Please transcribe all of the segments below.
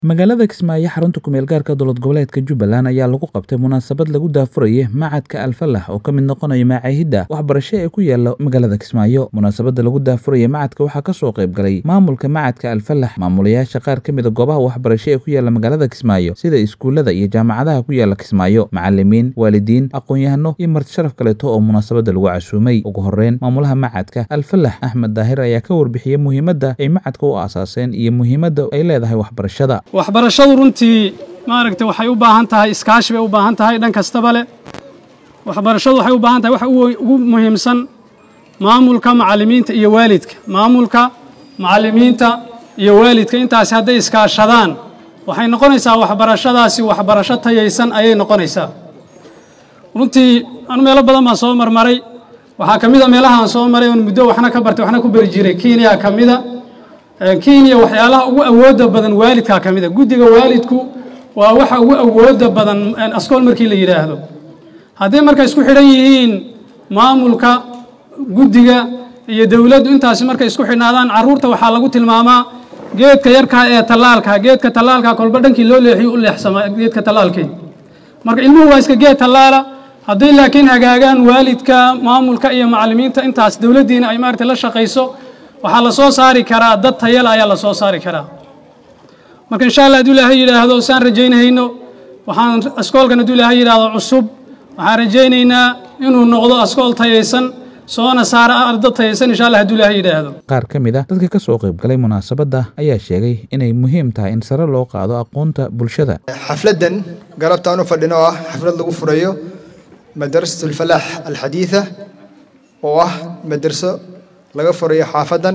magaalada kismaayo xarunta kumeel gaarka dowlad goboleedka jubbaland ayaa lagu qabtay munaasabad lagu daafurayay macadka alfalah oo ka mid noqonaya macaahidda waxbarasho ee ku yaala magaalada kismaayo munaasabadda lagu daafuraya macadka waxaa kasoo qayb galay maamulka macadka alfalah maamulayaasha qaar ka mida goobaha waxbarasho ee ku yaala magaalada kismaayo sida iskuullada iyo jaamacadaha ku yaala kismaayo macalimiin waalidiin aqoon-yahano iyo marti sharaf kaleeto oo munaasabadda lagu casuumay ugu horeyn maamulaha macadka alfalah axmed daahir ayaa ka warbixiyey muhiimadda ay macadka u aasaaseen iyo muhiimadda ay leedahay waxbarashada waxbarashadu runtii maaragtay waxay u baahan tahay iskaashi bay u baahan tahay dhan kastaba leh waxbarashadu waxay u baahan tahay waxa ugu muhiimsan maamulka macallimiinta iyo waalidka maamulka macallimiinta iyo waalidka intaasi hadday iskaashadaan waxay noqonaysaa waxbarashadaasi waxbarasho tayaysan ayay noqonaysaa runtii anu meelo badan baan soo marmaray waxaa ka mid a meelahaan soo maray oon muddo waxna ka bartay waxna ku beri jiray kenya ka mida kenya waxyaalaha ugu awooda badan waalidkaa ka mid a guddiga waalidku waa waxa ugu awooda badan askool markii la yidhaahdo hadday marka isku xidhan yihiin maamulka guddiga iyo dowladdu intaasi markay isku xidhnaadaan carruurta waxaa lagu tilmaamaa geedka yarkaa ee tallaalka geedka tallaalka kolba dhankii loo leexiyo u leexsama geedka tallaalkii marka ilmuhu waa iska geed tallaala hadday laakiin hagaagaan waalidka maamulka iyo macallimiinta intaas dowladdiina ay maaragtay la shaqayso waxaa la soo saari karaa dad tayala ayaa la soo saari karaa marka insha allah hadduu ilaahay yidhaahdo saan rajaynayno waxaan askoolkan hadduu ilaahay yidhaahdo cusub waxaan rajaynaynaa inuu noqdo askool tayaysan soona saara arda tayaysan insha allah hadduu ilaahay yidhaahdo qaar ka mid a dadka ka soo qayb galay munaasabadda ayaa sheegay inay muhiim tahay in sare loo qaado aqoonta bulshada xafladdan galabtaan u fadhino ah xaflad lagu furayo madrasat alfalaax alxadiida oo ah madraso laga furayo xaafadan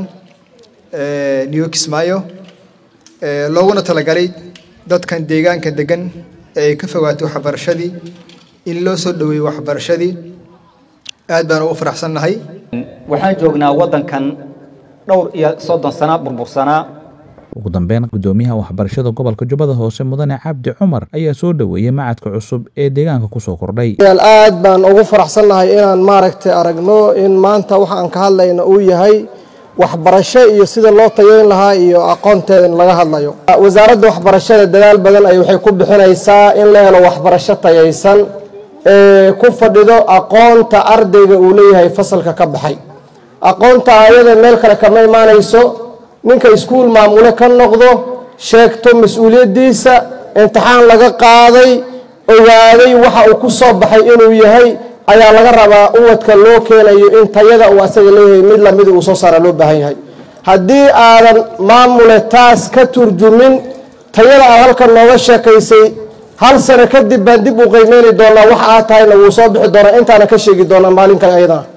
new kismaayo looguna talagalay dadkan deegaanka degan ee ay ka fogaatay waxbarashadii in loo soo dhoweeyo waxbarashadii aad baan ugu faraxsannahay waxaan joognaa waddankan dhowr iyo soddon sana burbursanaa ugu dambeyn guddoomiyaha waxbarashada gobolka jubbada hoose mudane cabdi cumar ayaa soo dhoweeyey macadka cusub ee deegaanka kusoo kordhay aad baan ugu faraxsannahay inaan maaragtay aragno in maanta waxa aan ka hadlayna uu yahay waxbarasho iyo sida loo tayeyn lahaa iyo aqoonteeda in laga hadlayo wasaaradda waxbarashada dadaal badan ay waxay ku bixinaysaa in la helo waxbarasho tayaysan ee ku fadhido aqoonta ardayga uu leeyahay fasalka ka baxay aqoonta ayada meel kale kama imaanayso ninka iskuul maamule ka noqdo sheegto mas-uuliyaddiisa imtixaan laga qaaday ogaaday waxa uu ku soo baxay inuu yahay ayaa laga rabaa uwadka loo keenayo in tayada uu asaga leeyahay mid lamida uu soo saara loo baahan yahay haddii aadan maamule taas ka turjumin tayada aad halkan nooga sheekaysay hal sano kadib baan dib u qiimeyni doonaa waxa aad tahayna wuu soo bixi doonaa intaana ka sheegi doonaa maalin kale ayadana